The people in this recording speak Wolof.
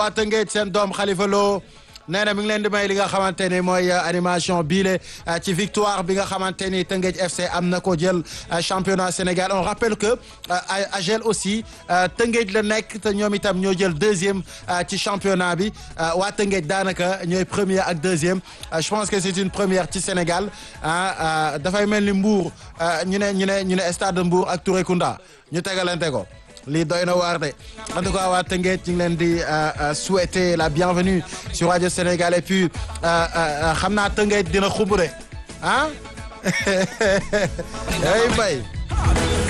waa Tëngéej seen doom Khalifa Lo nee na mi ngi leen di may li nga xamante ni mooy animation biile ci victoire bi nga xamante ni Tëngéej FC am na ko jël championnat Sénégal on rappelle que AGEL aussi Tëngéej la nekk te ñoom itam ñoo jël deuxième ci championnat bi waa Tëngéej daanaka ñooy premier ak deuxième je pense que c'est une première ci Sénégal ah dafay mel ni Mbour ñu ne ñu ne ñu ne stade de Mbour ak Touré Kunda ñu tegalante ko. lii doy na waar de en tout cas waa Tëngéej ñu ngi leen di souhaiter la bienvenue sur Radio Sénégal et puis xam naa Tëngéej dina xumb de ah ay mbay